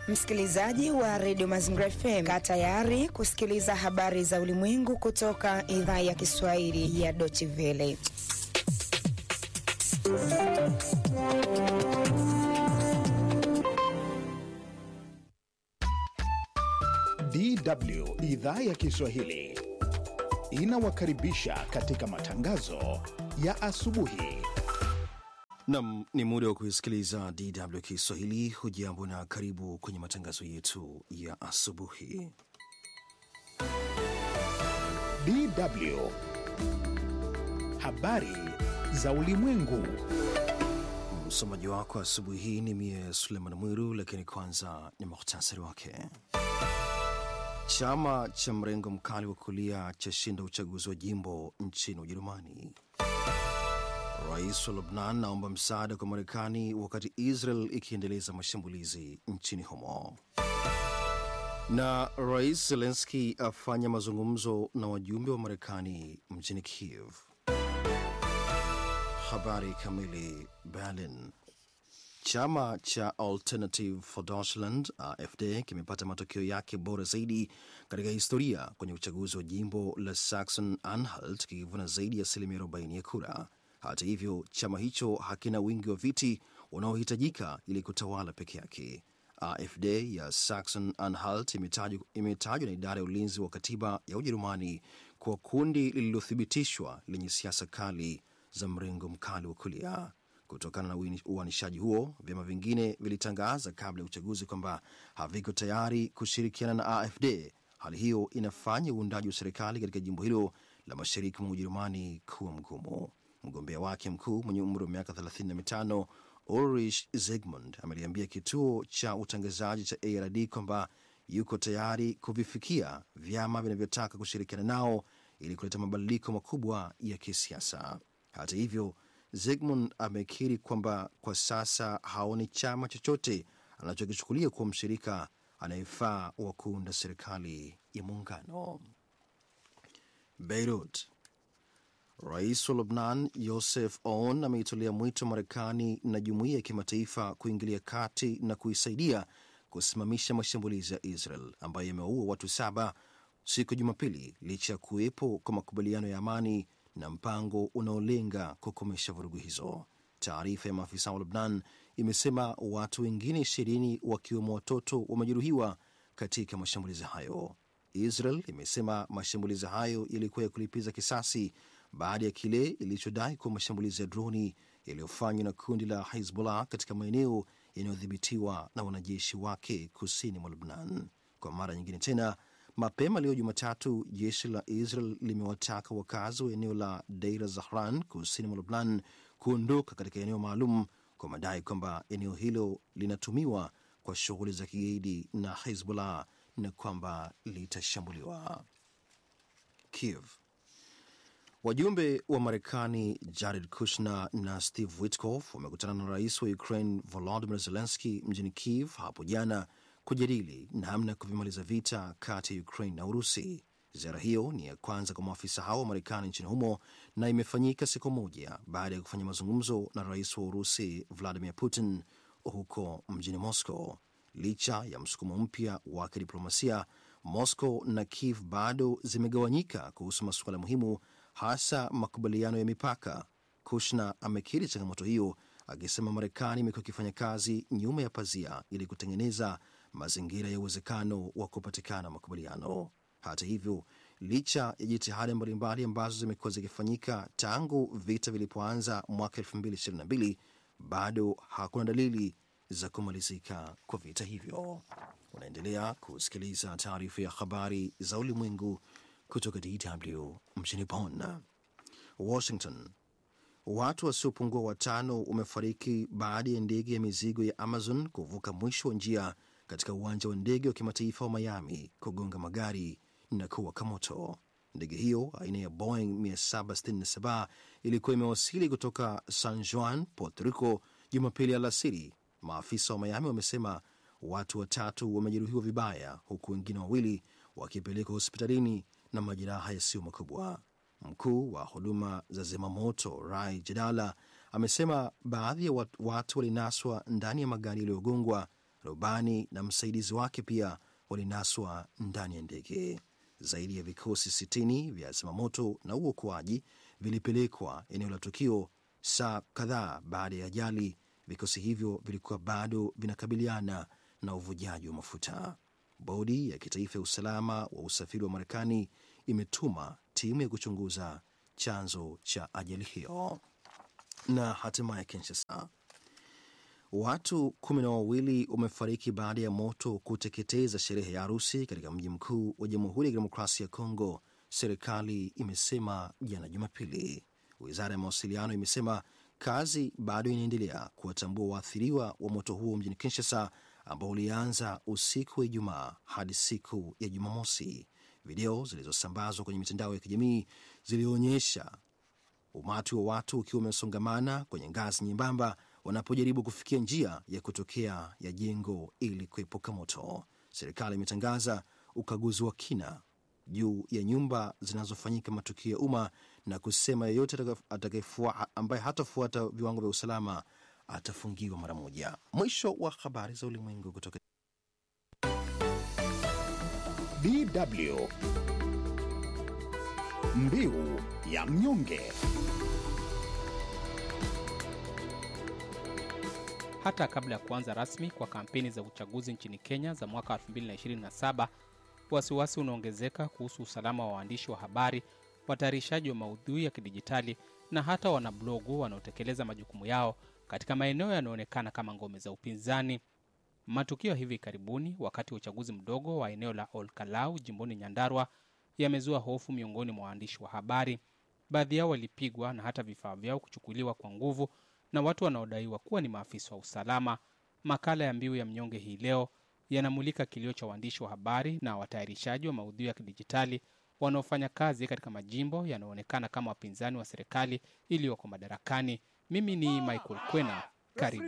Msikilizaji wa redio Mazingira FM, kaa tayari kusikiliza habari za ulimwengu kutoka idhaa ya Kiswahili ya Deutsche Welle. DW idhaa ya Kiswahili inawakaribisha katika matangazo ya asubuhi. Nam, ni muda wa kuisikiliza DW Kiswahili. Hujambo na karibu kwenye matangazo yetu ya asubuhi. DW habari za ulimwengu. Msomaji wako asubuhi hii ni mie Suleiman Mwiru, lakini kwanza ni muhtasari wake. Chama cha mrengo mkali wa kulia chashinda uchaguzi wa jimbo nchini Ujerumani. Rais wa Lebnan naomba msaada kwa Marekani wakati Israel ikiendeleza mashambulizi nchini humo. Na Rais Zelenski afanya mazungumzo na wajumbe wa Marekani mjini Kiev. Habari kamili. Berlin. Chama cha Alternative for Deutschland AfD kimepata matokeo yake bora zaidi katika historia kwenye uchaguzi wa jimbo la Saxon Anhalt kikivuna zaidi ya asilimia 40 ya kura. Hata hivyo, chama hicho hakina wingi wa viti unaohitajika ili kutawala peke yake. AfD ya Saxon Anhalt imetajwa na idara ya ulinzi wa katiba ya Ujerumani kuwa kundi lililothibitishwa lenye siasa kali za mrengo mkali wa kulia. Kutokana na uanishaji huo, vyama vingine vilitangaza kabla ya uchaguzi kwamba haviko tayari kushirikiana na AfD. Hali hiyo inafanya uundaji wa serikali katika jimbo hilo la mashariki mwa Ujerumani kuwa mgumu. Mgombea wake mkuu mwenye umri wa miaka 35 Ulrich Zygmunt ameliambia kituo cha utangazaji cha ARD kwamba yuko tayari kuvifikia vyama vinavyotaka kushirikiana nao ili kuleta mabadiliko makubwa ya kisiasa. Hata hivyo, Zygmunt amekiri kwamba kwa sasa haoni chama chochote anachokichukulia kuwa mshirika anayefaa wa kuunda serikali ya muungano. Beirut. Rais wa Lebnan Yosef On ameitolea mwito Marekani na jumuiya ya kimataifa kuingilia kati na kuisaidia kusimamisha mashambulizi ya Israel ambayo yamewaua watu saba siku ya Jumapili licha ya kuwepo kwa makubaliano ya amani na mpango unaolenga kukomesha vurugu hizo. Taarifa ya maafisa wa Lebnan imesema watu wengine ishirini wakiwemo watoto wamejeruhiwa katika mashambulizi hayo. Israel imesema mashambulizi hayo yalikuwa ya kulipiza kisasi baada ya kile ilichodai kuwa mashambulizi ya droni yaliyofanywa na kundi la Hezbollah katika maeneo yanayodhibitiwa na wanajeshi wake kusini mwa Lebnan. Kwa mara nyingine tena Mapema leo Jumatatu, jeshi la Israel limewataka wakazi wa eneo la Deir Zahran kusini mwa Lebnan kuondoka katika eneo maalum kwa madai kwamba eneo hilo linatumiwa kwa shughuli za kigaidi na Hezbollah na kwamba litashambuliwa. Kiev. Wajumbe wa Marekani Jared Kushner na Steve Witkoff wamekutana na rais wa Ukraine Volodymyr Zelensky mjini Kiev hapo jana kujadili namna ya kuvimaliza vita kati ya Ukraine na Urusi. Ziara hiyo ni ya kwanza kwa maafisa hao wa Marekani nchini humo na imefanyika siku moja baada ya kufanya mazungumzo na rais wa Urusi Vladimir Putin huko mjini Moscow. Licha ya msukumo mpya wa kidiplomasia, Moscow na Kiev bado zimegawanyika kuhusu masuala muhimu, hasa makubaliano ya mipaka. Kushner amekiri changamoto hiyo akisema Marekani imekuwa ikifanya kazi nyuma ya pazia ili kutengeneza mazingira ya uwezekano wa kupatikana makubaliano. Hata hivyo, licha ya jitihada mbalimbali ambazo zimekuwa zikifanyika tangu vita vilipoanza mwaka 2022 bado hakuna dalili za kumalizika kwa vita hivyo. Unaendelea kusikiliza taarifa ya habari za ulimwengu kutoka DW mjini Bonn. Washington. Watu wasiopungua watano wamefariki baada ya ndege ya mizigo ya Amazon kuvuka mwisho wa njia katika uwanja wa ndege wa kimataifa wa Miami kugonga magari na kuwaka moto. Ndege hiyo aina ya Boeing 767 ilikuwa imewasili kutoka San Juan, Puerto Rico Jumapili alasiri. Maafisa wa Miami wamesema watu watatu wamejeruhiwa vibaya, huku wengine wawili wakipelekwa hospitalini na majeraha yasiyo makubwa. Mkuu wa huduma za zimamoto Rai Jedala amesema baadhi ya watu walinaswa ndani ya magari yaliyogongwa Rubani na msaidizi wake pia walinaswa ndani ya ndege. Zaidi ya vikosi sitini vya zimamoto na uokoaji vilipelekwa eneo la tukio saa kadhaa baada ya ajali. Vikosi hivyo vilikuwa bado vinakabiliana na uvujaji wa mafuta. Bodi ya kitaifa ya usalama wa usafiri wa Marekani imetuma timu ya kuchunguza chanzo cha ajali hiyo. Na hatimaye Kinshasa, watu kumi na wawili wamefariki baada ya moto kuteketeza sherehe ya harusi katika mji mkuu wa Jamhuri ya Kidemokrasia ya Kongo, serikali imesema jana Jumapili. Wizara ya mawasiliano imesema kazi bado inaendelea kuwatambua waathiriwa wa moto huo mjini Kinshasa, ambao ulianza usiku wa Ijumaa hadi siku ya Jumamosi. Video zilizosambazwa kwenye mitandao ya kijamii zilionyesha umati wa watu ukiwa umesongamana kwenye ngazi nyembamba wanapojaribu kufikia njia ya kutokea ya jengo ili kuepuka moto. Serikali imetangaza ukaguzi wa kina juu ya nyumba zinazofanyika matukio ya umma na kusema yeyote ambaye hatafuata viwango vya usalama atafungiwa mara moja. Mwisho wa habari za ulimwengu kutoka DW Mbiu ya mnyonge. Hata kabla ya kuanza rasmi kwa kampeni za uchaguzi nchini Kenya za mwaka 2027, wasiwasi unaongezeka kuhusu usalama wa waandishi wa habari, watayarishaji wa maudhui ya kidijitali na hata wanablogu wanaotekeleza majukumu yao katika maeneo yanayoonekana kama ngome za upinzani. Matukio hivi karibuni wakati wa uchaguzi mdogo wa eneo la Olkalau jimboni Nyandarua yamezua hofu miongoni mwa waandishi wa habari. Baadhi yao walipigwa na hata vifaa vyao kuchukuliwa kwa nguvu na watu wanaodaiwa kuwa ni maafisa wa usalama. Makala ya Mbiu ya Mnyonge hii leo yanamulika kilio cha waandishi wa habari na watayarishaji wa maudhui ya kidijitali wanaofanya kazi katika majimbo yanayoonekana kama wapinzani wa serikali iliyoko madarakani. Mimi ni Michael Kwena, karibu.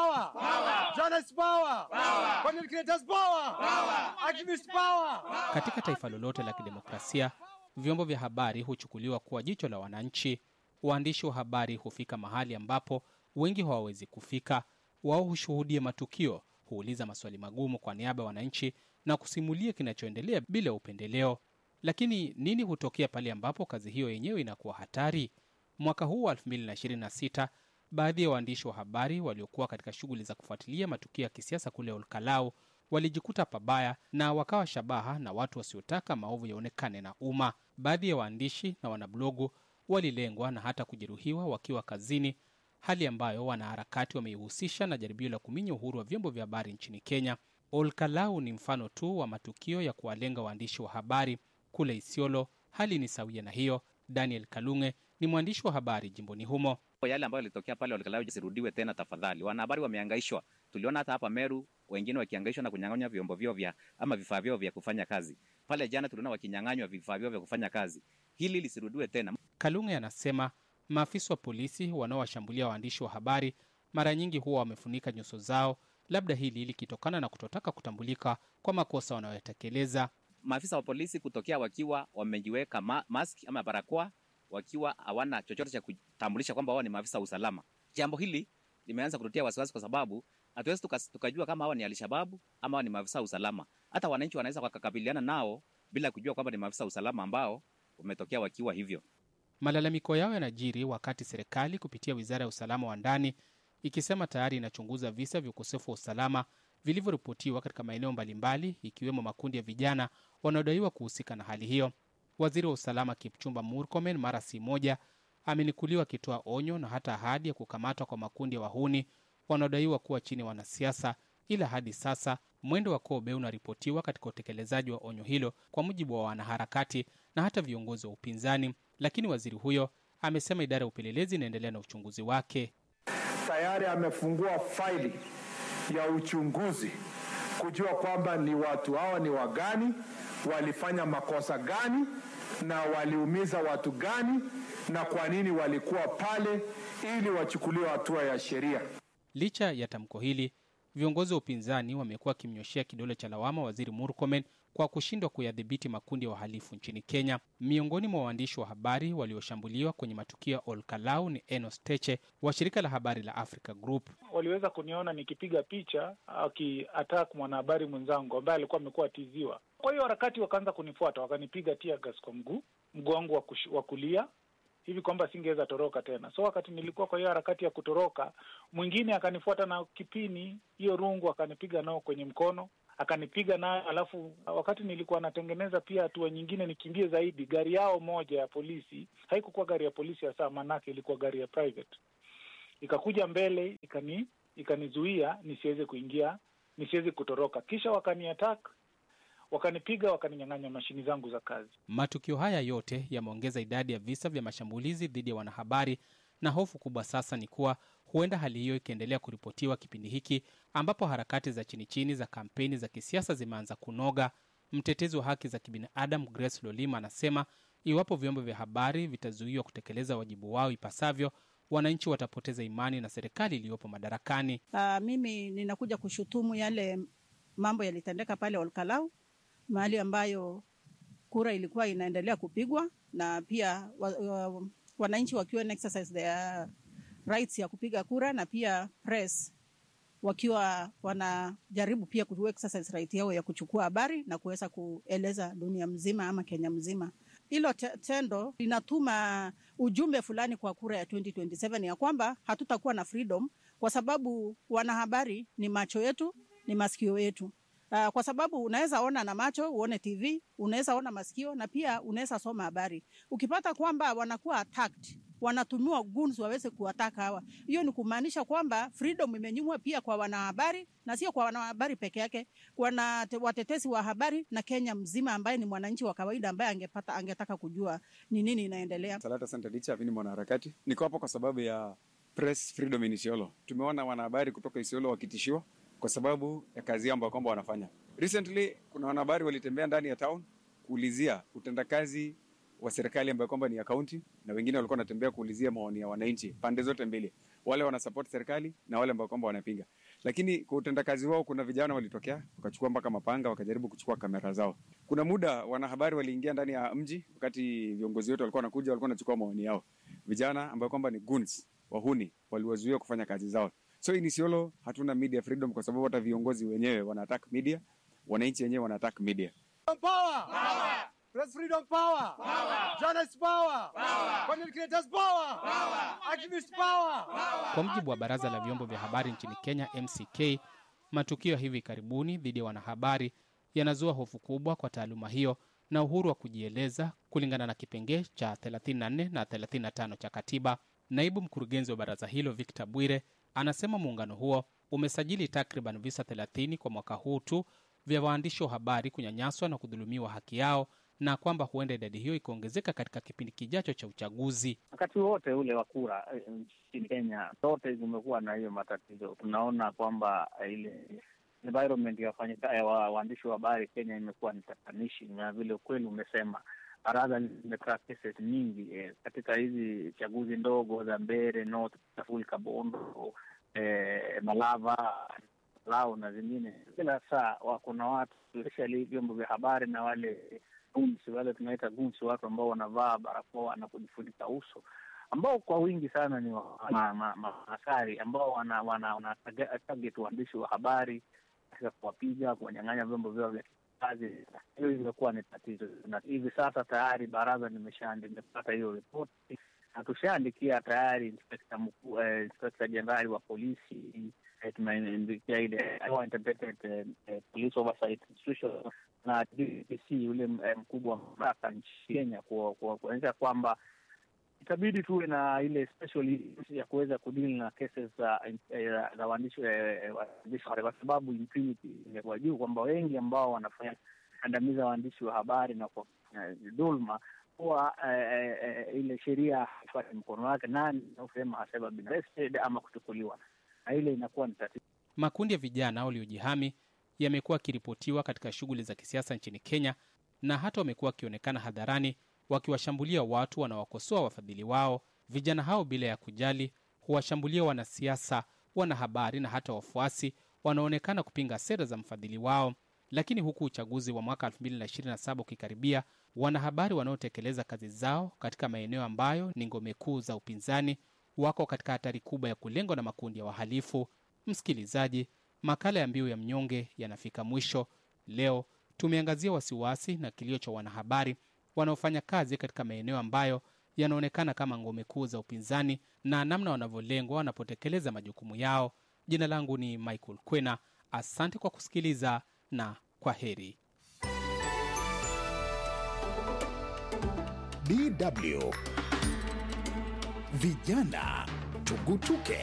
Katika taifa lolote la kidemokrasia, vyombo vya habari huchukuliwa kuwa jicho la wananchi. Waandishi wa habari hufika mahali ambapo wengi hawawezi kufika. Wao hushuhudia matukio, huuliza maswali magumu kwa niaba ya wananchi na kusimulia kinachoendelea bila upendeleo. Lakini nini hutokea pale ambapo kazi hiyo yenyewe inakuwa hatari? Mwaka huu wa 2026 baadhi ya waandishi wa habari waliokuwa katika shughuli za kufuatilia matukio ya kisiasa kule Olkalau walijikuta pabaya na wakawa shabaha na watu wasiotaka maovu yaonekane na umma. Baadhi ya waandishi na wanablogu walilengwa na hata kujeruhiwa wakiwa kazini, hali ambayo wanaharakati wameihusisha na jaribio la kuminya uhuru wa vyombo vya habari nchini Kenya. Olkalau ni mfano tu wa matukio ya kuwalenga waandishi wa habari. Kule Isiolo hali ni sawia na hiyo. Daniel Kalunge ni mwandishi wa habari jimboni humo. Yale ambayo yalitokea pale Olkalau jisirudiwe tena tafadhali. Wanahabari wamehangaishwa, tuliona hata hapa Meru wengine wakihangaishwa na kunyang'anywa vyombo vyao vya ama vifaa vyao vya kufanya kazi. Pale jana tuliona wakinyang'anywa vifaa vyao vya kufanya kazi. Hili lisirudiwe tena. Kalunge anasema maafisa wa polisi wanaowashambulia waandishi wa habari mara nyingi huwa wamefunika nyuso zao, labda hili likitokana na kutotaka kutambulika kwa makosa wanayotekeleza. Maafisa wa polisi kutokea wakiwa wamejiweka ma maski ama barakoa, wakiwa hawana chochote cha kutambulisha kwamba wao ni maafisa wa usalama. Jambo hili limeanza kututia wasiwasi, kwa sababu hatuwezi tukajua kama hawa ni Alshababu ama hawa ni maafisa wa usalama. Hata wananchi wanaweza wakakabiliana nao bila kujua kwamba ni maafisa wa usalama ambao wametokea wakiwa hivyo. Malalamiko yao yanajiri wakati serikali kupitia wizara ya usalama wa ndani ikisema tayari inachunguza visa vya ukosefu wa usalama vilivyoripotiwa katika maeneo mbalimbali ikiwemo makundi ya vijana wanaodaiwa kuhusika na hali hiyo. Waziri wa usalama Kipchumba Murkomen mara si moja amenukuliwa akitoa onyo na hata ahadi ya kukamatwa kwa makundi ya wahuni wanaodaiwa kuwa chini ya wanasiasa, ila hadi sasa mwendo wa kobe unaripotiwa katika utekelezaji wa onyo hilo, kwa mujibu wa wanaharakati na hata viongozi wa upinzani. Lakini waziri huyo amesema idara ya upelelezi inaendelea na uchunguzi wake. Tayari amefungua faili ya uchunguzi kujua kwamba ni watu hawa ni wagani, walifanya makosa gani, na waliumiza watu gani, na kwa nini walikuwa pale, ili wachukuliwe hatua ya sheria. Licha ya tamko hili, viongozi wa upinzani wamekuwa wakimnyoshea kidole cha lawama waziri Murkomen kwa kushindwa kuyadhibiti makundi ya wahalifu nchini Kenya. Miongoni mwa waandishi wa habari walioshambuliwa kwenye matukio ya Olkalau ni Enos Teche wa shirika la habari la Africa Group. Waliweza kuniona nikipiga picha akiattack mwanahabari mwenzangu ambaye alikuwa amekuwa atiziwa. Kwa hiyo harakati wakaanza kunifuata, wakanipiga tear gas kwa mguu mguu wangu wa kulia hivi kwamba singeweza toroka tena. So wakati nilikuwa kwa hiyo harakati ya kutoroka, mwingine akanifuata na kipini hiyo rungu, akanipiga nao kwenye mkono, akanipiga nayo. Alafu wakati nilikuwa natengeneza pia hatua nyingine nikimbie zaidi, gari yao moja ya polisi, haikukuwa gari ya polisi hasa, manake ilikuwa gari ya private, ikakuja mbele ikani ikanizuia nisiweze kuingia, nisiweze kutoroka, kisha wakaniattack wakanipiga wakaninyang'anya mashini zangu za kazi. Matukio haya yote yameongeza idadi ya visa vya mashambulizi dhidi ya wanahabari, na hofu kubwa sasa ni kuwa huenda hali hiyo ikiendelea kuripotiwa kipindi hiki ambapo harakati za chini chini za kampeni za kisiasa zimeanza kunoga. Mtetezi wa haki za kibinadamu Grace Lolima anasema iwapo vyombo vya habari vitazuiwa kutekeleza wajibu wao ipasavyo, wananchi watapoteza imani na serikali iliyopo madarakani. Uh, mimi ninakuja kushutumu yale mambo yalitendeka pale Olkalau mahali ambayo kura ilikuwa inaendelea kupigwa na pia wa, wa, wananchi wakiwa exercise their rights ya kupiga kura na pia press wakiwa wanajaribu pia ku exercise right yao ya kuchukua habari na kuweza kueleza dunia mzima ama Kenya mzima. Hilo tendo linatuma ujumbe fulani kwa kura ya 2027 ya kwamba hatutakuwa na freedom kwa sababu wanahabari ni macho yetu, ni masikio yetu. Uh, kwa sababu unaweza ona na macho uone TV, unaweza ona masikio na pia unaweza soma habari. Ukipata kwamba wanakuwa attacked, wanatumiwa goons waweze kuwataka hawa, hiyo ni kumaanisha kwamba freedom imenyimwa pia kwa wanahabari, na sio kwa wanahabari peke yake, wana watetezi wa habari na Kenya mzima, ambaye ni mwananchi wa kawaida ambaye angepata angetaka kujua ni nini inaendelea. Salata Santa Licha, mimi ni mwanaharakati, niko hapo kwa sababu ya press freedom in Isiolo. Tumeona wanahabari kutoka Isiolo wakitishiwa kwa sababu ya kazi ambayo kwamba wanafanya. Recently kuna wanahabari walitembea ndani ya town kuulizia utendakazi wa serikali ambayo kwamba ni ya kaunti, na wengine walikuwa wanatembea kuulizia maoni ya wananchi pande zote mbili, wale wana support serikali na wale ambao kwamba wanapinga. Lakini kwa utendakazi wao, kuna vijana walitokea wakachukua mpaka mapanga, wakajaribu kuchukua kamera zao. Kuna muda wanahabari waliingia ndani ya mji, wakati viongozi wetu walikuwa wanakuja, walikuwa wanachukua maoni yao. Vijana ambao kwamba ni goons, wahuni, waliwazuia kufanya kazi zao. So in Isiolo hatuna media freedom kwa sababu hata viongozi wenyewe wana attack media, wananchi wenyewe wana attack media. Power! Power! Press freedom power! Power! Journalist power! Power! Content creators power! Power! Activist power! Power! Kwa mujibu wa baraza la vyombo vya habari nchini Kenya, MCK, matukio ya hivi karibuni dhidi ya wanahabari yanazua hofu kubwa kwa taaluma hiyo na uhuru wa kujieleza kulingana na kipengee cha 34 na 35 cha katiba. Naibu mkurugenzi wa baraza hilo Victor Bwire anasema muungano huo umesajili takriban visa 30 kwa mwaka huu tu vya waandishi wa habari kunyanyaswa na kudhulumiwa haki yao na kwamba huenda idadi hiyo ikaongezeka katika kipindi kijacho cha uchaguzi. Wakati wote ule wa kura nchini Kenya, zote zimekuwa na hiyo matatizo. Tunaona kwamba ile environment ya waandishi wa habari Kenya imekuwa ni tatanishi, na vile ukweli umesema baraza limekaa cases nyingi eh, katika hizi chaguzi ndogo za Mbere North, Taful, Kabondo, eh, Malava, Lau na zingine. Kila saa kuna watu especially vyombo vya habari na wale gunsi, wale tunaita gunsi, watu ambao wanavaa barakoa na kujifunika uso ambao kwa wingi sana ni maaskari ambao wana, wana, wana target waandishi wa habari katika kuwapiga, kuwanyang'anya vyombo vyao vya kazi. Hiyo imekuwa ni tatizo, na hivi sasa tayari baraza limepata hiyo ripoti na tushaandikia tayari inspekta mkuu, eh, inspekta jenerali wa polisi eh, tumeandikia ile integrated eh, police oversight institution na DPC yule eh, mkubwa wa mamlaka nchi Kenya kuonyesha kwamba itabidi tuwe na ile special ya kuweza kudili na cases za za waandishi kwa sababu impunity imekuwa juu, kwamba wengi ambao wanafanya kandamiza waandishi wa habari na kwa dhulma kuwa ile sheria haifuati mkono wake, nani naosema haseba been arrested ama kuchukuliwa, na ile inakuwa ni tatizo. Makundi ya vijana waliojihami yamekuwa yakiripotiwa katika shughuli za kisiasa nchini Kenya na hata wamekuwa wakionekana hadharani wakiwashambulia watu wanawakosoa wafadhili wao. Vijana hao bila ya kujali huwashambulia wanasiasa, wanahabari na hata wafuasi wanaonekana kupinga sera za mfadhili wao. Lakini huku uchaguzi wa mwaka 2027 ukikaribia, wanahabari wanaotekeleza kazi zao katika maeneo ambayo ni ngome kuu za upinzani wako katika hatari kubwa ya kulengwa na makundi ya wahalifu. Msikilizaji, makala ya Mbiu ya Mnyonge yanafika mwisho. Leo tumeangazia wasiwasi na kilio cha wanahabari wanaofanya kazi katika maeneo ambayo yanaonekana kama ngome kuu za upinzani na namna wanavyolengwa wanapotekeleza majukumu yao. Jina langu ni Michael Kwena, asante kwa kusikiliza na kwa heri. DW Vijana Tugutuke.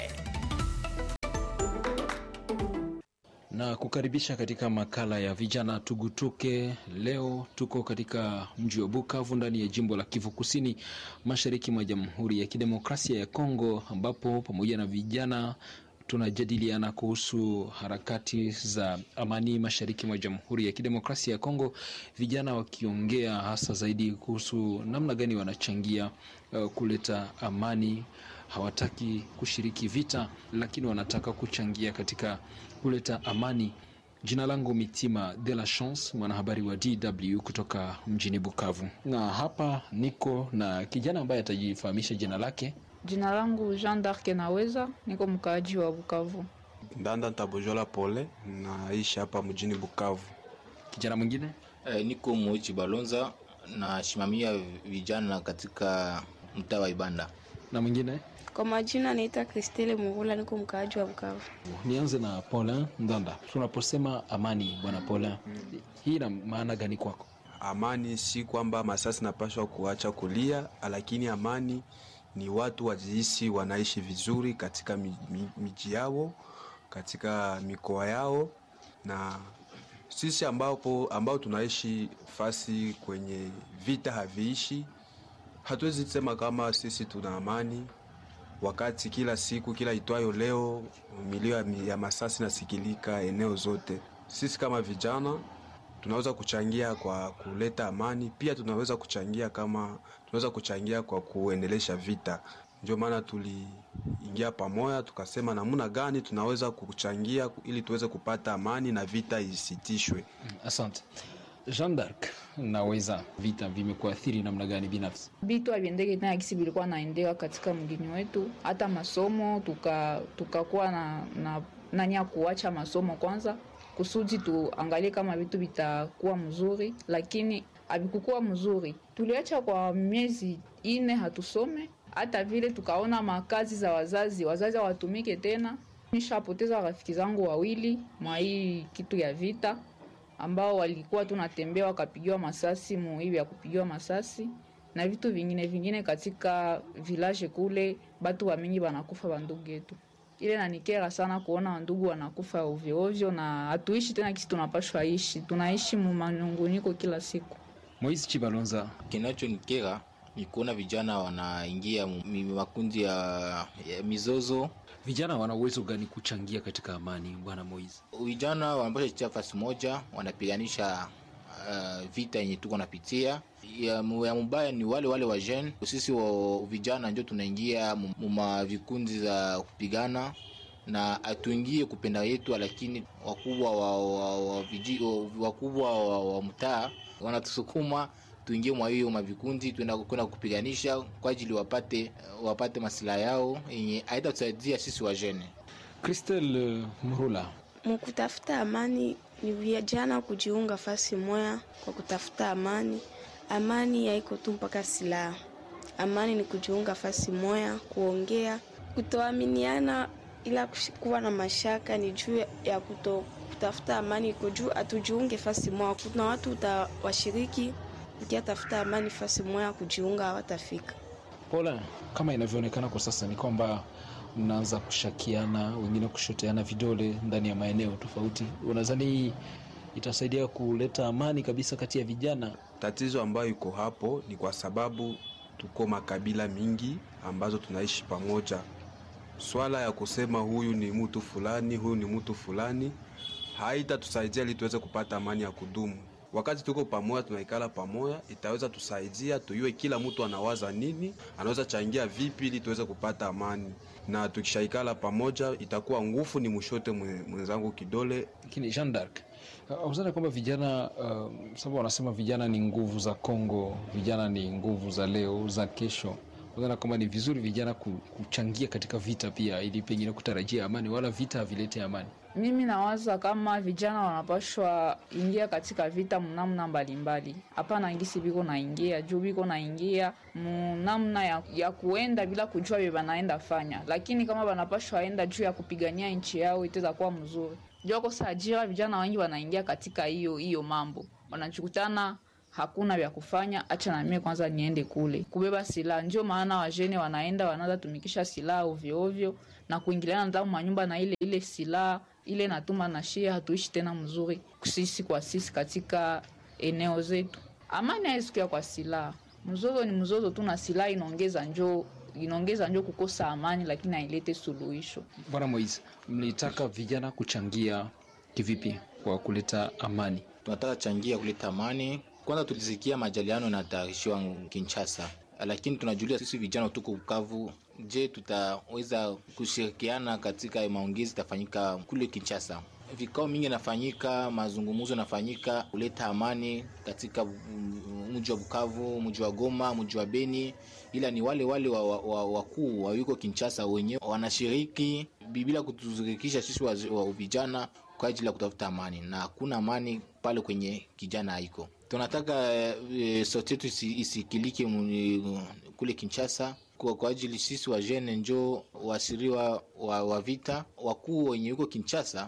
na kukaribisha katika makala ya vijana tugutuke. Leo tuko katika mji wa Bukavu ndani ya jimbo la Kivu Kusini, mashariki mwa Jamhuri ya Kidemokrasia ya Kongo, ambapo pamoja na vijana tunajadiliana kuhusu harakati za amani mashariki mwa Jamhuri ya Kidemokrasia ya Kongo, vijana wakiongea hasa zaidi kuhusu namna gani wanachangia uh, kuleta amani. Hawataki kushiriki vita, lakini wanataka kuchangia katika kuleta amani. Jina langu Mitima de la Chance, mwanahabari wa DW kutoka mjini Bukavu, na hapa niko na kijana ambaye atajifahamisha jina lake. Jina langu Jean d'Arc Naweza, niko mkaaji wa Bukavu. Ndanda Ntabojola Pole, naishi hapa mjini Bukavu. Kijana mwingine eh, niko Moichi Balonza, nasimamia vijana katika mtaa wa Ibanda. Na mwingine kwa majina naita Kristele Mugula, niko mkaaji wa Bukavu. Nianze na Paulin Ndanda. Tunaposema amani, bwana Paulin, hii ina maana gani kwako? Amani si kwamba masasi napashwa kuacha kulia, lakini amani ni watu wajihisi wanaishi vizuri katika miji yao, katika mikoa yao, na sisi ambapo ambao tunaishi fasi kwenye vita haviishi, hatuwezi sema kama sisi tuna amani wakati kila siku kila itwayo leo milio ya masasi nasikilika eneo zote. Sisi kama vijana tunaweza kuchangia kwa kuleta amani, pia tunaweza kuchangia kama tunaweza kuchangia kwa kuendelesha vita. Ndio maana tuliingia pamoja, tukasema namna gani tunaweza kuchangia ili tuweze kupata amani na vita isitishwe. Asante. Jean d'Arc, naweza vita vimekuathiri namna gani binafsi? Vitu haviendeki tena kisi vilikuwa naendeka katika mgini wetu, hata masomo tukakuwa tuka na, na nani ya kuacha masomo kwanza kusudi tuangalie kama vitu vitakuwa mzuri, lakini havikukuwa mzuri. Tuliacha kwa miezi ine hatusome, hata vile tukaona makazi za wazazi, wazazi hawatumike tena. Nishapoteza rafiki zangu wawili mwa hii kitu ya vita ambao walikuwa tunatembea wakapigiwa masasi muhivi ya kupigiwa masasi na vitu vingine vingine katika village kule, batu wa mingi wanakufa bandugu yetu. Ile nanikera sana kuona wandugu wanakufa ovyo ovyo, na hatuishi tena kisi tunapashwa ishi, tunaishi mu manunguniko kila siku. Moise Chibalonza, kinachonikera ni kuona vijana wanaingia makundi ya, ya mizozo. Vijana wana uwezo gani kuchangia katika amani, bwana Moise? Vijana wanapasha kutia fasi moja, wanapiganisha uh, vita yenye tuko napitia ya, ya mubaya ni wale wale wa jeune. Sisi wa vijana ndio tunaingia muma vikundi za kupigana na hatuingie kupenda yetu, lakini wakubwa wa, wa, wa, wakubwa wa, wa mtaa wanatusukuma tuingie mwa hiyo mavikundi tuenda kwenda kupiganisha kwa ajili wapate wapate masilaha yao yenye haitatusaidia sisi wajene. Christelle Murula, mkutafuta amani ni vijana kujiunga fasi moya kwa kutafuta amani. Amani haiko tu mpaka silaha. Amani ni kujiunga fasi moya, kuongea, kutoaminiana, ila kuwa na mashaka ni juu ya kuto kutafuta amani. Iko juu atujiunge fasi moya. Kuna watu utawashiriki ukiatafuta amani fasi moya, kujiunga hawatafika. Paula, kama inavyoonekana kwa sasa ni kwamba mnaanza kushakiana, wengine kushoteana vidole ndani ya maeneo tofauti. Unadhani hii itasaidia kuleta amani kabisa kati ya vijana? Tatizo ambayo iko hapo ni kwa sababu tuko makabila mingi ambazo tunaishi pamoja. Swala ya kusema huyu ni mtu fulani, huyu ni mtu fulani haitatusaidia ili tuweze kupata amani ya kudumu. wakati tuko pamoja, tunaikala pamoja, itaweza tusaidia tuyue kila mtu anawaza nini, anaweza changia vipi ili tuweze kupata amani, na tukishaikala pamoja itakuwa nguvu ni mshote mwenzangu kidole. Lakini Jean d'Arc uzana kwamba vijana uh, sababu wanasema vijana ni nguvu za Kongo, vijana ni nguvu za leo za kesho uzana kwamba ni vizuri vijana kuchangia katika vita pia, ili pengine kutarajia amani, wala vita havilete amani. Mimi nawaza kama vijana wanapashwa ingia katika vita mnamna mbalimbali, hapana ngisi biko naingia juu biko naingia mnamna ya, ya kuenda bila kujua vye banaenda fanya, lakini kama banapashwa enda juu ya kupigania nchi yao itaweza kuwa mzuri. Juu kosa ajira, vijana wengi wanaingia katika hiyo hiyo mambo, wanachukutana hakuna vya kufanya, acha na mimi kwanza niende kule kubeba silaha. Ndio maana wajene wanaenda wanaanza tumikisha silaha ovyo ovyo na kuingiliana ndani manyumba na ile ile silaha ile natuma na shia, hatuishi tena mzuri sisi kwa sisi katika eneo zetu. Amani haisikia kwa silaha, mzozo ni mzozo tu, na silaha inaongeza njoo inaongeza njo kukosa amani, lakini hailete suluhisho. Bwana Moise, mlitaka vijana kuchangia kivipi kwa kuleta amani? Tunataka changia kuleta amani. Kwanza tulisikia majaliano yanatayarishiwa Kinshasa, lakini tunajulia sisi vijana tuko Bukavu. Je, tutaweza kushirikiana katika maongezi itafanyika kule Kinshasa? Vikao mingi nafanyika, mazungumzo nafanyika kuleta amani katika mji wa Bukavu, mji wa Goma, mji wa Beni, ila ni wale wale wakuu wa, wa, wa yuko Kinshasa wenyewe wanashiriki bila kutushirikisha sisi wa, wa vijana kwa ajili ya kutafuta amani, na hakuna amani pale kwenye kijana haiko. Tunataka e, sauti yetu isi, isikilike kule Kinshasa kwa, kwa ajili sisi wa jene njo wasiriwa wa, wa vita wakuu wenye yuko Kinshasa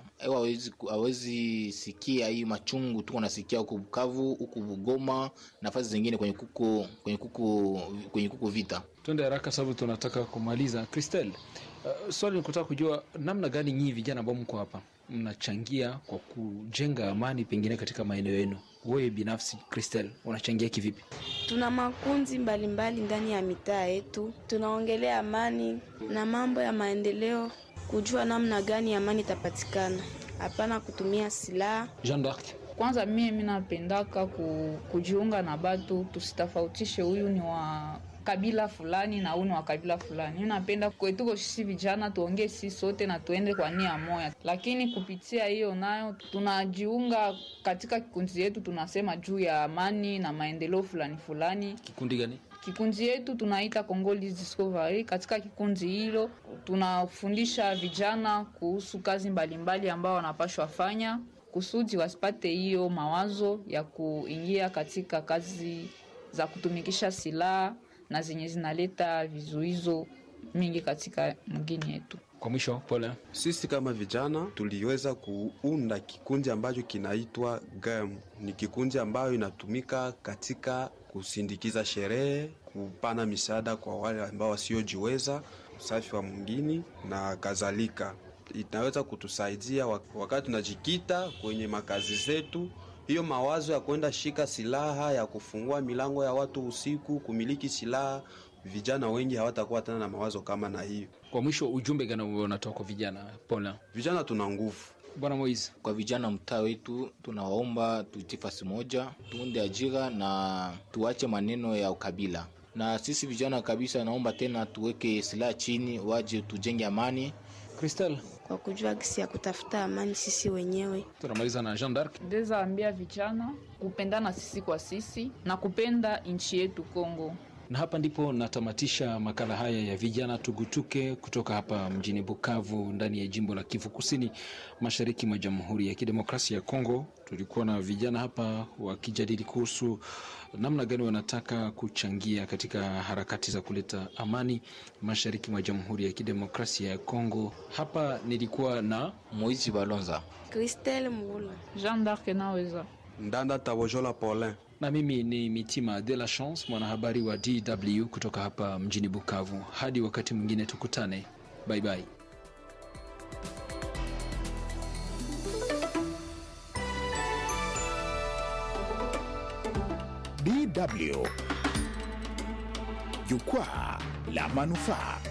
hawezi sikia hii machungu tuko nasikia huko Bukavu huko Bugoma nafasi zingine kwenye kuko, kwenye kuko, kwenye kuko vita. Twende haraka sababu tunataka kumaliza. Christelle, uh, swali nikutaka kujua namna gani nyinyi vijana ambao mko hapa mnachangia kwa kujenga amani pengine katika maeneo yenu. Wewe binafsi Christelle, unachangia kivipi? Tuna makundi mbalimbali ndani ya mitaa yetu, tunaongelea amani na mambo ya maendeleo, kujua namna gani amani itapatikana, hapana kutumia silaha. Jean d'Arc, kwanza mie mi napendaka ku, kujiunga na batu, tusitofautishe huyu ni wa kabila fulani na huyu ni wa kabila fulani. Mi napenda kwetuko sisi vijana tuongee sisi sote na tuende kwa nia moya, lakini kupitia hiyo nayo tunajiunga katika kikundi yetu, tunasema juu ya amani na maendeleo fulani fulani. Kikundi gani? Kikundi yetu tunaita Congolese Discovery. Katika kikundi hilo tunafundisha vijana kuhusu kazi mbalimbali ambao wanapashwa fanya kusudi wasipate hiyo mawazo ya kuingia katika kazi za kutumikisha silaha na zenye zinaleta vizuizo mingi katika mgini yetu. Kwa mwisho, pole. Sisi kama vijana tuliweza kuunda kikundi ambacho kinaitwa GAM. Ni kikundi ambayo inatumika katika kusindikiza sherehe, kupana misaada kwa wale ambao wasiojiweza, usafi wa mwingini na kadhalika. Inaweza kutusaidia wakati tunajikita kwenye makazi zetu hiyo mawazo ya kwenda shika silaha ya kufungua milango ya watu usiku, kumiliki silaha, vijana wengi hawatakuwa tena na mawazo kama na hiyo. Kwa mwisho, ujumbe gani unatoka kwa vijana? Pona, vijana tuna nguvu. Bwana Moise, kwa vijana mtaa wetu tunawaomba tuitie fasi moja, tuunde ajira na tuache maneno ya ukabila. Na sisi vijana kabisa, naomba tena tuweke silaha chini, waje tujenge amani. Christelle, kwa kujua gisi ya kutafuta amani sisi wenyewe. Tunamaliza na Jean d'Arc. Ndeza ambia vijana kupendana sisi kwa sisi na kupenda nchi yetu Kongo. Na hapa ndipo natamatisha makala haya ya vijana tugutuke kutoka hapa mjini Bukavu ndani ya jimbo la Kivu Kusini mashariki mwa Jamhuri ya Kidemokrasia ya Kongo. Tulikuwa na vijana hapa wakijadili kuhusu namna gani wanataka kuchangia katika harakati za kuleta amani mashariki mwa Jamhuri ya Kidemokrasia ya Kongo. Hapa nilikuwa na Moizi Balonza, Christelle Mvula, Jean d'Arc naweza Ndanda Tabojola Paulin na mimi ni Mitima de la Chance, mwanahabari wa DW kutoka hapa mjini Bukavu. Hadi wakati mwingine tukutane, bye bye. DW Jukwaa la Manufaa.